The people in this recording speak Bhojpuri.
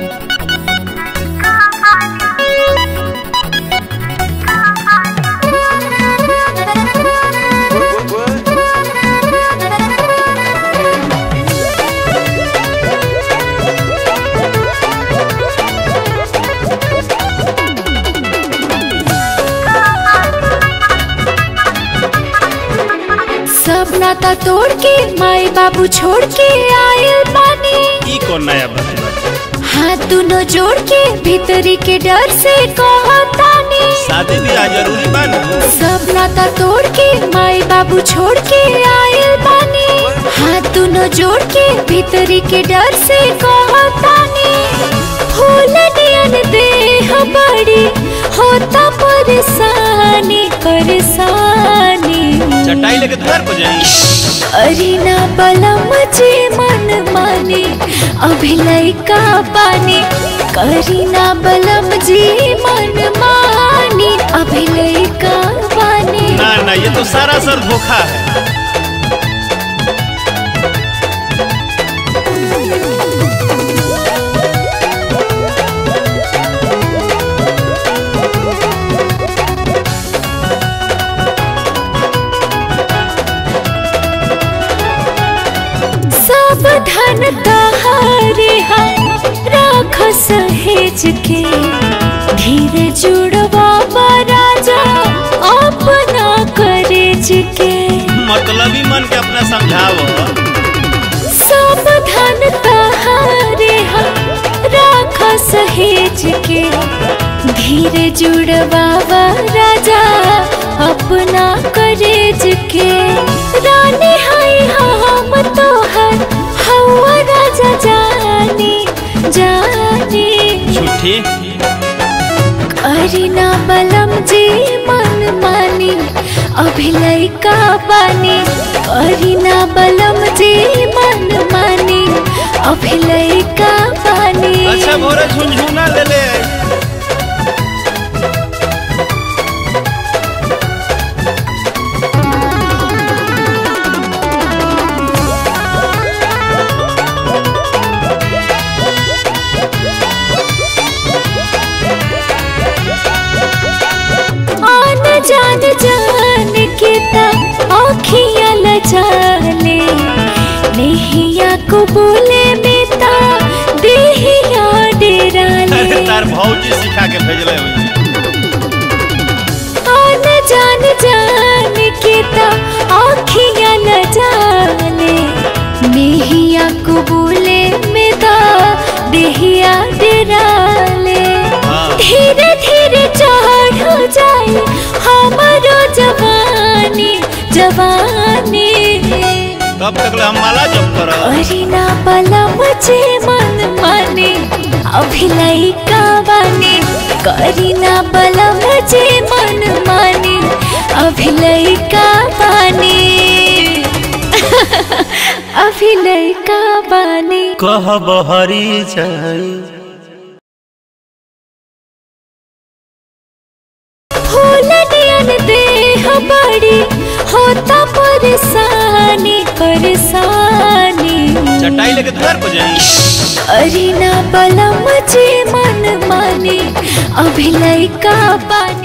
सब नाता तोड़ के माए बाबू छोड़ के आयल बानी ई कौन नया बात बा हाथ दोनों जोड़ के भीतरी के डर से कहतानी शादी ब्याह जरूरी बा न सब नाता तोड़ के माए बाबू छोड़ के आयल बानी हाथ दोनों जोड़ के भीतरी के डर से कहतानी फूल नियन देह बड़ी होता परेशानी परेशानी चटाई लेके द्वार पर जाई अरीना बलम जे मन माने अभिलय का पानी करीना बलम जी मन माने अभिलय का पानी ना ना ये तो सारा सर धोखा है सब धन तहारे राख सहेज के धीरे जुड़वा राजा अपना करेज के मतलब ही मन के अपना समझाओ सब धन तहारे राख सहेज के धीरे जुड़वा राजा अपना करेज के रानी हाय हम तोहर हवा राजा जानी जानी झूठी अरिना बलम जी मन मानी अभिलय का पानी अरिना बलम जी मन मानी अभिलय का पानी अच्छा भोरे झुनझुना ले ले आन जान जान के ता आँखियाँ लजाले नेहिया को बोले में ता देहिया डेराले अरे तार भौजी सिखा के भेजले हुई आन जान जान के ता आँखियाँ लजाले नेहिया को बोले में ता देहिया डेराले हाँ। धीरे धीरे चढ़ जाए हमारो जवानी जवानी कब तक ले हम माला जप कर अरिना बलम जे मन माने अभिलय का बानी करीना बलम जे मन माने अभिलय का बानी अभिलय का बानी कह बहरी जाई फूल नियन देह बड़ी होता परेशानी परेशानी चटाई लेके द्वार पर जाई अरिना बलम जे मन माने अभिलय का बानी